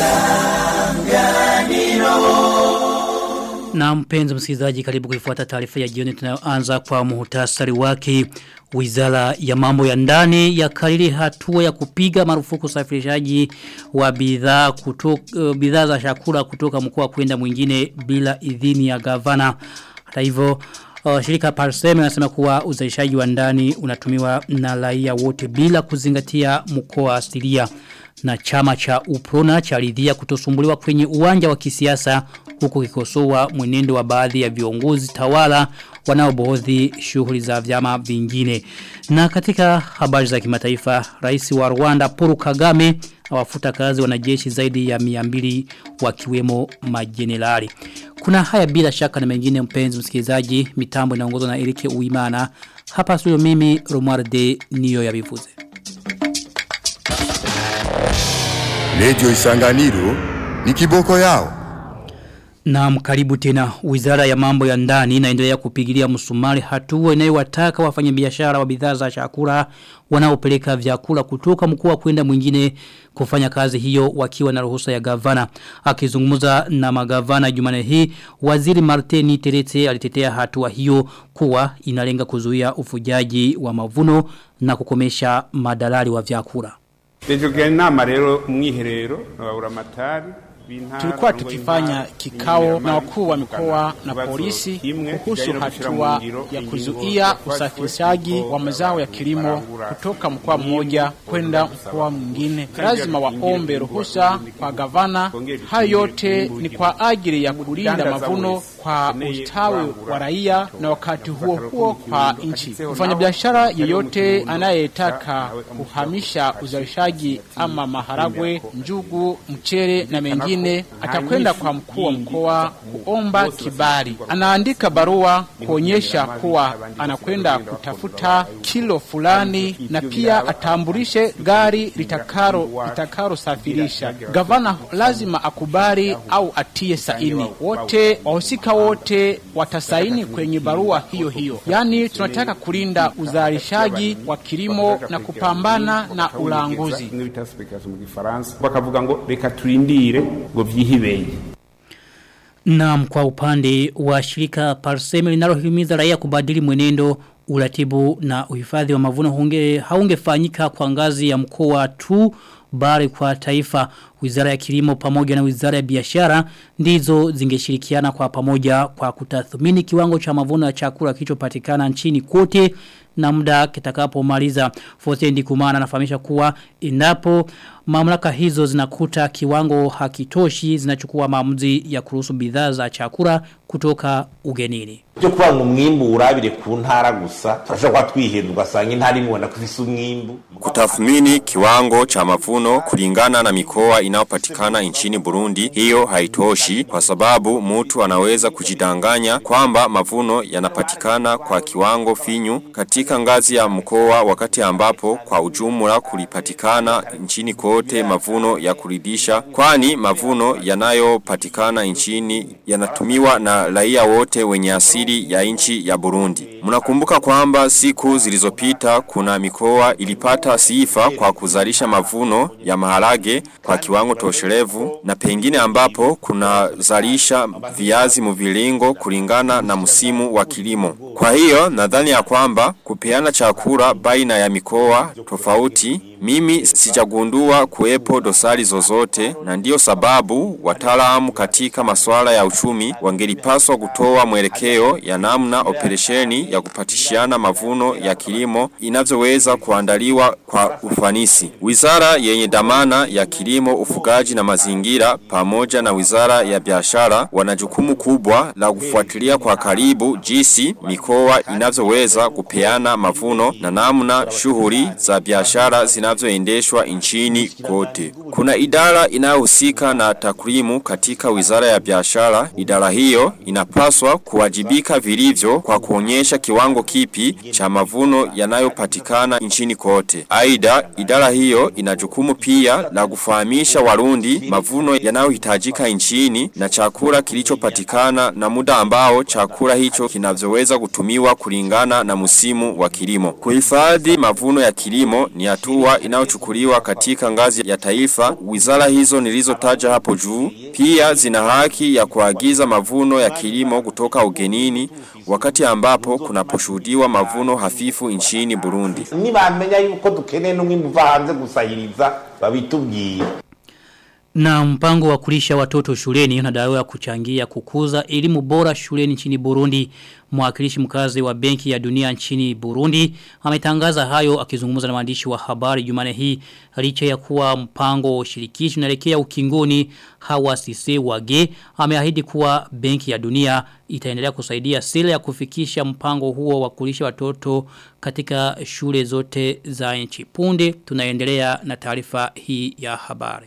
Na mpenzi msikilizaji karibu kuifuata taarifa ya jioni tunayoanza kwa muhtasari wake. Wizara ya mambo ya ndani ya kariri hatua ya kupiga marufuku usafirishaji wa bidhaa kutoka uh, bidhaa za chakula kutoka mkoa kwenda mwingine bila idhini ya gavana. Hata hivyo uh, shirika Parsem nasema kuwa uzalishaji wa ndani unatumiwa na raia wote bila kuzingatia mkoa asilia na chama cha Uprona cha ridhia kutosumbuliwa kwenye uwanja wa kisiasa huku kikosoa mwenendo wa baadhi ya viongozi tawala wanaobohodhi shughuli za vyama vingine. Na katika habari za kimataifa, rais wa Rwanda Paul Kagame awafuta kazi wanajeshi zaidi ya 200 wakiwemo majenerali. Kuna haya bila shaka na mengine mpenzi msikilizaji, mitambo inaongozwa na Erike Uimana. Hapa studio mimi Romualde niyo ya bivuze. Radio Isanganiro ni kiboko yao. Na karibu tena wizara ya mambo ya ndani inaendelea kupigilia msumari hatua inayowataka wafanyabiashara wa bidhaa za chakula wanaopeleka vyakula kutoka mkoa kwenda mwingine kufanya kazi hiyo wakiwa na ruhusa ya gavana. Akizungumza na magavana Jumane hii, waziri Martini Terete alitetea hatua hiyo kuwa inalenga kuzuia ufujaji wa mavuno na kukomesha madalali wa vyakula. Tujugena inama rero mwiherero aburamatari Tulikuwa tukifanya kikao na wakuu wa mikoa na polisi kuhusu hatua ya kuzuia usafirishaji wa mazao ya kilimo kutoka mkoa mmoja kwenda mkoa mwingine. Lazima waombe ruhusa kwa gavana. Hayo yote ni kwa ajili ya kulinda mavuno kwa ustawi wa raia na wakati huo huo kwa nchi. Mfanyabiashara yeyote anayetaka kuhamisha uzalishaji ama maharagwe, njugu, mchere na mengine mwingine atakwenda kwa mkuu wa mkoa kuomba kibali. Anaandika barua kuonyesha kuwa anakwenda kutafuta kilo fulani na pia atambulishe gari litakalo litakalo safirisha. Gavana lazima akubali au atie saini. Wote wahusika wote watasaini kwenye barua hiyo hiyo. Yaani tunataka kulinda uzalishaji wa kilimo na kupambana na ulanguzi. bakavuga ngo reka turindire ngo vyihibeye Naam kwa upande wa shirika Parseme linalohimiza raia kubadili mwenendo uratibu na uhifadhi wa mavuno hunge haungefanyika kwa ngazi ya mkoa tu bali kwa taifa wizara ya kilimo pamoja na wizara ya biashara ndizo zingeshirikiana kwa pamoja kwa kutathmini kiwango cha mavuno ya chakula kilichopatikana nchini kote na muda kitakapomaliza Fosendi Kumana anafahamisha kuwa endapo mamlaka hizo zinakuta kiwango hakitoshi zinachukua maamuzi ya kuruhusu bidhaa za chakula kutoka ugenini. byo kuvuga ngo umwimbu urabire ku ntara gusa turashobora kuba twihenda ugasanga intara imwe kufise umwimbu Kutathmini kiwango cha mavuno kulingana na mikoa inayopatikana nchini Burundi, hiyo haitoshi kwa sababu mtu anaweza kujidanganya kwamba mavuno yanapatikana kwa kiwango finyu katika ngazi ya mkoa wakati ambapo kwa ujumla kulipatikana nchini kote mavuno ya kuridhisha kwani mavuno yanayopatikana nchini yanatumiwa na raia wote wenye asili ya nchi ya Burundi. Mnakumbuka kwamba siku zilizopita kuna mikoa ilipata sifa kwa kuzalisha mavuno ya maharage kwa kiwango tosherevu na pengine ambapo kuna zalisha viazi mviringo kulingana na msimu wa kilimo. Kwa hiyo nadhani ya kwamba kupeana chakula baina ya mikoa tofauti mimi sijagundua kuwepo dosari zozote na ndiyo sababu wataalamu katika masuala ya uchumi wangelipaswa kutoa mwelekeo ya namna operesheni ya kupatishiana mavuno ya kilimo inavyoweza kuandaliwa kwa ufanisi. Wizara yenye dhamana ya kilimo, ufugaji na mazingira pamoja na wizara ya biashara wana jukumu kubwa la kufuatilia kwa karibu jinsi mikoa inavyoweza kupeana mavuno na namna shughuli za biashara zinavyoendeshwa nchini kote. Kuna idara inayohusika na takwimu katika wizara ya biashara. Idara hiyo inapaswa kuwajibika vilivyo kwa kuonyesha kiwango kipi cha mavuno yanayopatikana nchini kote. Aidha, idara hiyo ina jukumu pia la kufahamisha Warundi mavuno yanayohitajika nchini na chakula kilichopatikana na muda ambao chakula hicho kinavyoweza kutumiwa kulingana na msimu wa kilimo. Kuhifadhi mavuno ya kilimo ni hatua hatua inayochukuliwa katika ngazi ya taifa, wizara hizo nilizotaja hapo juu pia zina haki ya kuagiza mavuno ya kilimo kutoka ugenini wakati ambapo kunaposhuhudiwa mavuno hafifu nchini Burundi. nibamenya yuko dukeneye n'umwimbu uva hanze gusahiriza babitubwire Na mpango wa kulisha watoto shuleni unadaiwa kuchangia kukuza elimu bora shuleni nchini Burundi. Mwakilishi mkazi wa Benki ya Dunia nchini Burundi ametangaza hayo akizungumza na waandishi wa habari Jumane hii licha ya kuwa mpango wa ushirikishi unaelekea ukingoni Hawa Sise Wage ameahidi kuwa Benki ya Dunia itaendelea kusaidia sila ya kufikisha mpango huo wa kulisha watoto katika shule zote za nchi. Punde tunaendelea na taarifa hii ya habari.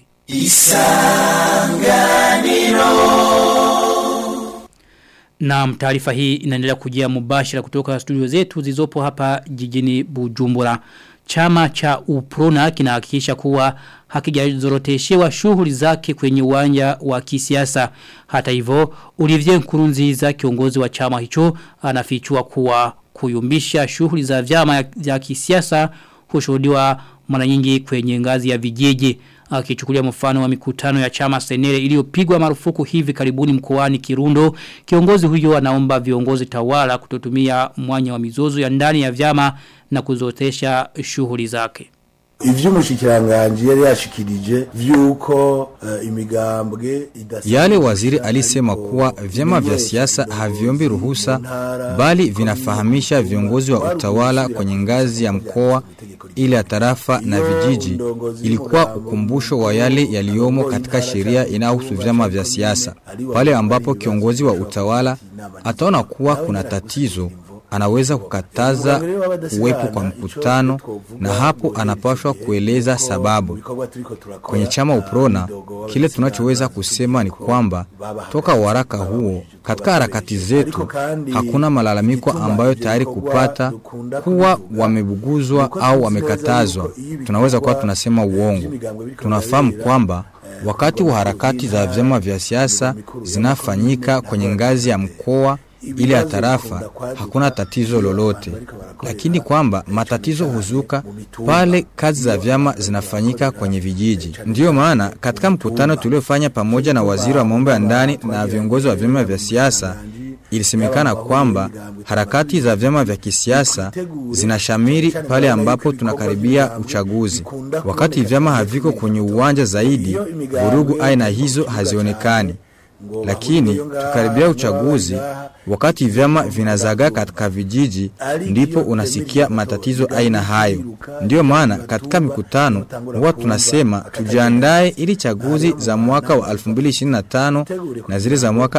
Na taarifa hii inaendelea kujia mubashira kutoka studio zetu zilizopo hapa jijini Bujumbura. Chama cha Uprona kinahakikisha kuwa hakijazoroteshewa shughuli zake kwenye uwanja wa kisiasa. Hata hivyo, Olivier Nkurunziza kiongozi wa chama hicho anafichua kuwa kuyumbisha shughuli za vyama vya kisiasa hushuhudiwa mara nyingi kwenye ngazi ya vijiji akichukulia mfano wa mikutano ya chama senere iliyopigwa marufuku hivi karibuni mkoani Kirundo kiongozi huyo anaomba viongozi tawala kutotumia mwanya wa mizozo ya ndani ya vyama na kuzotesha shughuli zake ivy'umushikiranganji yari yashikirije vyuko uh, imigambwe Yale waziri alisema kuwa vyama vya siasa haviombi ruhusa bali vinafahamisha viongozi wa utawala kwenye ngazi ya mkoa ile ya tarafa na vijiji ilikuwa ukumbusho wa yale yaliyomo katika sheria inayohusu vyama vya siasa pale ambapo kiongozi wa utawala ataona kuwa kuna tatizo anaweza kukataza uwepo kwa mkutano na hapo anapaswa kueleza sababu. Kwenye chama Uprona, kile tunachoweza kusema ni kwamba toka waraka huo, katika harakati zetu hakuna malalamiko ambayo tayari kupata kuwa wamebuguzwa au wamekatazwa. Tunaweza kuwa tunasema uongo. Tunafahamu kwamba wakati wa harakati za vyama vya siasa zinafanyika kwenye ngazi ya mkoa ile ya tarafa hakuna tatizo lolote, lakini kwamba matatizo huzuka pale kazi za vyama zinafanyika kwenye vijiji. Ndiyo maana katika mkutano tuliofanya pamoja na waziri wa mambo ya ndani na viongozi wa vyama vya siasa ilisemekana kwamba harakati za vyama vya kisiasa zinashamiri pale ambapo tunakaribia uchaguzi. Wakati vyama haviko kwenye uwanja zaidi, vurugu aina hizo hazionekani lakini tukaribia uchaguzi wakati vyama vinazagaa katika vijiji ndipo unasikia matatizo aina hayo ndiyo maana katika mikutano huwa tunasema tujiandae ili chaguzi za mwaka wa 2025 na zile za mwaka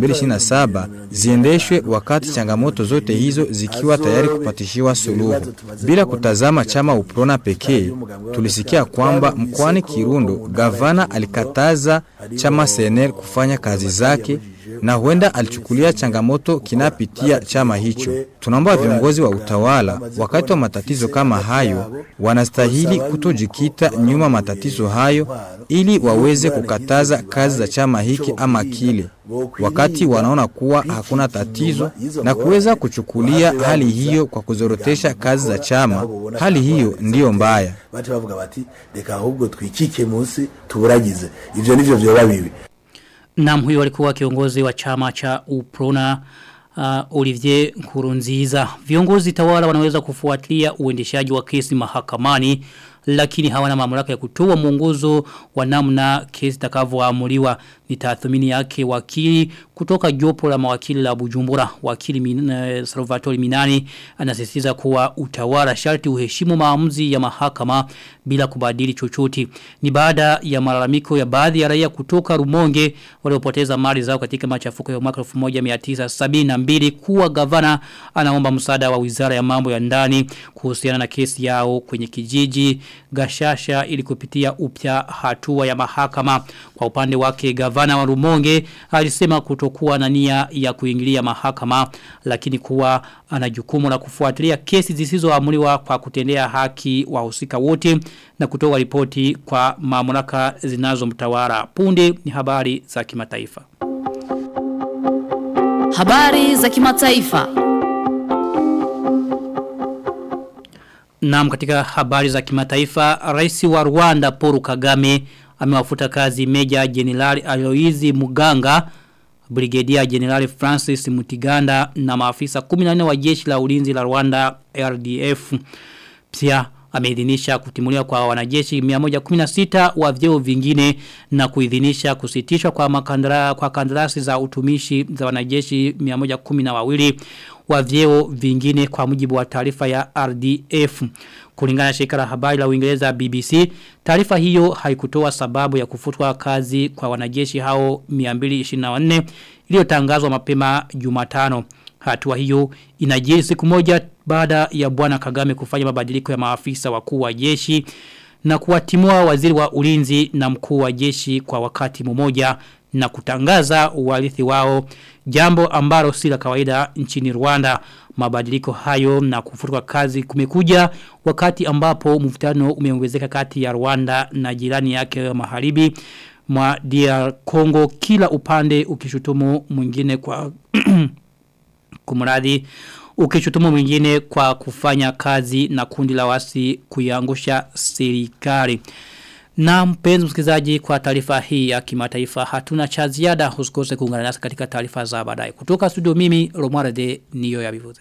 2027 ziendeshwe wakati changamoto zote hizo zikiwa tayari kupatishiwa suluhu bila kutazama chama uprona pekee tulisikia kwamba mkoani Kirundo gavana alikataza chama CNL kufanya kazi zake na huenda alichukulia changamoto kinapitia chama hicho. Tunaomba viongozi wa utawala wakati wa matatizo kama hayo wanastahili kutojikita nyuma matatizo hayo ili waweze kukataza kazi za chama hiki ama kile wakati wanaona kuwa hakuna tatizo na kuweza kuchukulia hali hiyo kwa kuzorotesha kazi za chama. Hali hiyo ndiyo mbaya. bati bavuga bati reka ahubwo twikike munsi tuburagize ivyo nivyo vyoba bibi Naam huyo alikuwa kiongozi wa chama cha Uprona uh, Olivier Nkurunziza. Viongozi tawala wanaweza kufuatilia uendeshaji wa kesi mahakamani lakini hawana mamlaka ya kutoa mwongozo wa namna kesi takavyoamuliwa ni tathmini yake wakili kutoka jopo la mawakili la Bujumbura wakili min, uh, Salvatore Minani anasisitiza kuwa utawala sharti uheshimu maamuzi ya mahakama bila kubadili chochote ni baada ya malalamiko ya baadhi ya raia kutoka Rumonge waliopoteza mali zao katika machafuko ya mwaka 1972 kuwa gavana anaomba msaada wa Wizara ya Mambo ya Ndani kuhusiana na kesi yao kwenye kijiji Gashasha ili kupitia upya hatua ya mahakama kwa upande wake gavana wa Rumonge alisema kutokuwa na nia ya kuingilia mahakama lakini kuwa ana jukumu la kufuatilia kesi zisizoamuliwa kwa kutendea haki wahusika wote na kutoa ripoti kwa mamlaka zinazomtawala punde ni habari za kimataifa Habari za kimataifa. Naam katika habari za kimataifa, rais wa Rwanda Paul Kagame amewafuta kazi Meja Jenerali Aloizi Muganga, Brigedia Jenerali Francis Mutiganda na maafisa 14 wa jeshi la ulinzi la Rwanda RDF. Pia ameidhinisha kutimuliwa kwa wanajeshi 116 wa vyeo vingine na kuidhinisha kusitishwa kwa makandara, kwa kandarasi za utumishi za wanajeshi 112 wa vyeo vingine kwa mujibu wa taarifa ya RDF. Kulingana na shirika la habari la Uingereza BBC, taarifa hiyo haikutoa sababu ya kufutwa kazi kwa wanajeshi hao 224 iliyotangazwa mapema Jumatano. Hatua hiyo inajiri siku moja baada ya bwana Kagame kufanya mabadiliko ya maafisa wakuu wa jeshi na kuwatimua waziri wa ulinzi na mkuu wa jeshi kwa wakati mmoja na kutangaza uwalithi wao jambo ambalo si la kawaida nchini Rwanda mabadiliko hayo na kufutwa kazi kumekuja wakati ambapo mvutano umeongezeka kati ya Rwanda na jirani yake magharibi mwa DR Congo kila upande ukishutumu mwingine kwa kumradi ukishutumu mwingine kwa kufanya kazi na kundi la wasi kuiangusha serikali. Na mpenzi msikilizaji kwa taarifa hii ya kimataifa hatuna cha ziada usikose kuungana nasi katika taarifa za baadaye. Kutoka studio mimi Romare de Niyo ya Bivuze.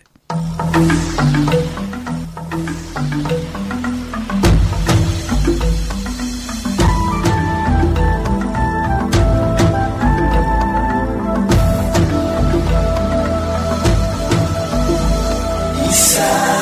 Isa